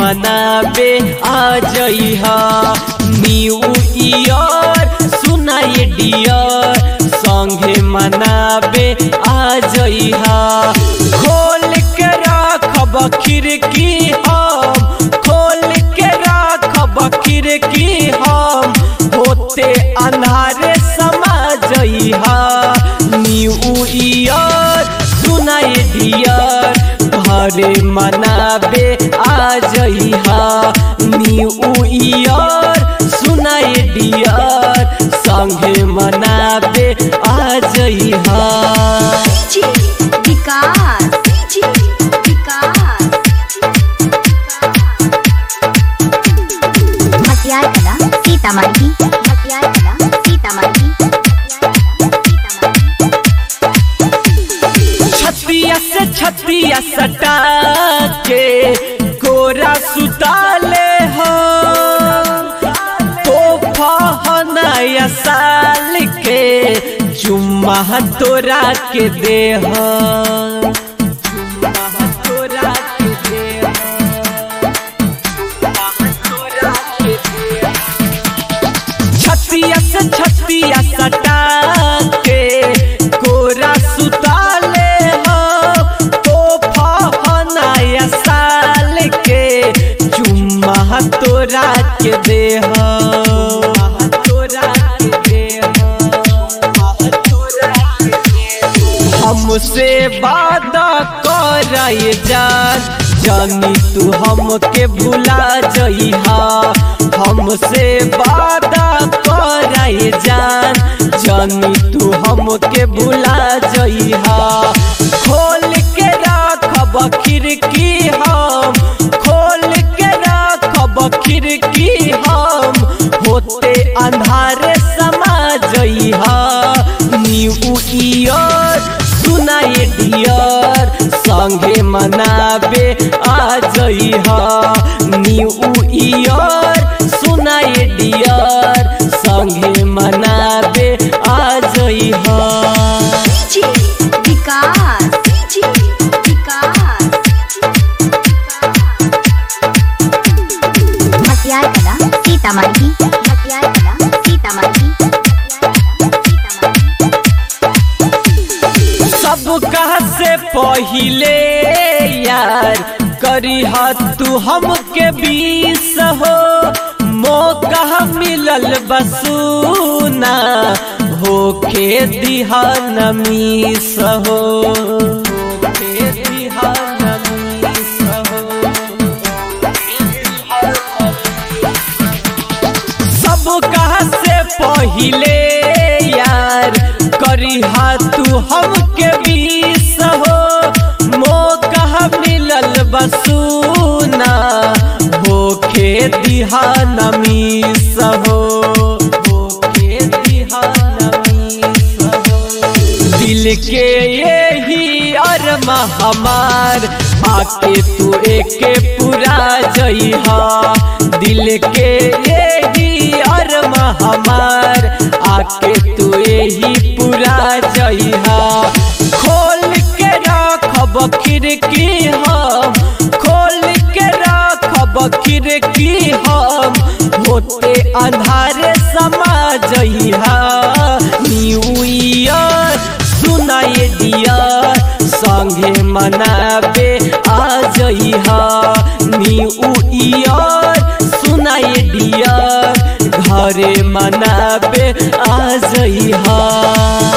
मनाबे आ जइहा न्यू ईयर सुनाए डियर संगे मनाबे आ जइहा खोल के राखब खिड़की हम खोल के राखब खिड़की हम होते अन्हारे समा जइहा न्यू ईयर सुनाए डियर घरे मनाबे आ जइहा न्यू ईयर सुनाए डियर संगे मनाबे आ जइहा जी विकास जी विकास मटियार कला सीतामढ़ी मटियार कला सीतामढ़ी छतिया से छतिया सटा के गोरा सुताले हो तो नया साल के जुम्मा तोरा के देह जुम्मा तोरा के देह तोरा के देह छतिया से छतिया सटा के गोरा सुताले हो तो नया साल के चुम्मा तोरा के देह तोरा के देह हमसे वादा कर जान जानी तू हमके भुला जइहा हमसे वादा कर जान जानी तू हमके भुला जइहा खोल के राखब खिड़की हम खोल के राखब खिड़की हम होते अंधारे समा जइहा न्यू ईयर सुनाए डियर संगे मनाबे आ जइहा न्यू ईयर सुनाए डियर संगे मनाबे आ जइहा जी विकास जी विकास मटियार कला सीतामढ़ी मटियार कला सीतामढ़ी सब कहा से पहिले यार करी तू हमके बीस हो मौका मिलल बसूना होके दिहा नमीस हो होके दिहा नमीस हो सब कहा से पहिले यार करी तू हमके बीस हो मौका मिलल बसूना होके दिहा नमीस हो होके दिहा नमीस हो दिल के यही अरमा हमार आके तू एके पूरा जइहा दिल के यही अरमा हमार आके तू यही पूरा जइहा खोल के राखब खिड़की हम खोल के राखब खिड़की हम होते अंधारे समा जइहा न्यू ईयर सुनाए डियर संगे मनाबे आ जइहा न्यू ईयर सुनाए डियर घरे मनाबे आ जइहा